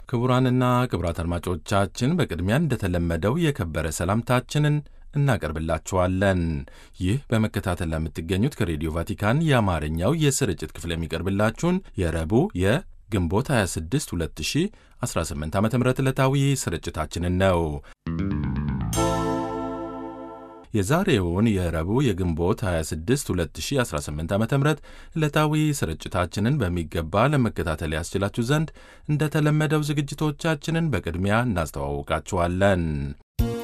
ክቡራንና ክቡራት አድማጮቻችን በቅድሚያ እንደተለመደው የከበረ ሰላምታችንን እናቀርብላችኋለን። ይህ በመከታተል ለምትገኙት ከሬዲዮ ቫቲካን የአማርኛው የስርጭት ክፍል የሚቀርብላችሁን የረቡዕ የግንቦት 26 2018 ዓ ም ዕለታዊ ስርጭታችንን ነው። የዛሬውን የረቡዕ የግንቦት 26 2018 ዓ ም ዕለታዊ ስርጭታችንን በሚገባ ለመከታተል ያስችላችሁ ዘንድ እንደተለመደው ዝግጅቶቻችንን በቅድሚያ እናስተዋውቃችኋለን።